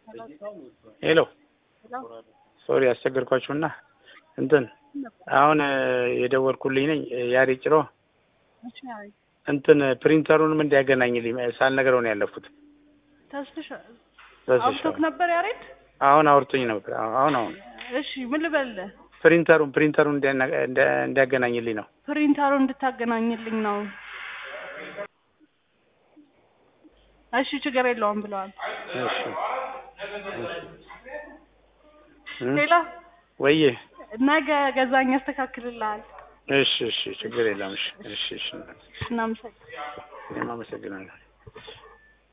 ሄሎ ሶሪ አስቸገርኳችሁና እንትን አሁን የደወልኩልኝ ነኝ ያሬ ጭሮ እንትን ፕሪንተሩንም እንዲያገናኝልኝ ሳልነግረው ነው ያለፉት። ተስፍሽ በስሽ አውቶክ ነበር ያሬድ? አሁን አውርቶኝ ነበር። አሁን አሁን እሺ ምን ልበልህ? ፕሪንተሩን ፕሪንተሩን እንዲያና- እንዲያ- እንዲያገናኝልኝ ነው። ፕሪንተሩ እንድታገናኝልኝ ነው። እሺ ችግር የለውም ብለዋል። እሺ እ? ሌላ ወይዬ ነገ ገዛኝ ያስተካክልልሃል። እሺ እሺ ችግር የለም። እሺ እሺ እሺ እናመሰግናለን። እኔም አመሰግናለሁ።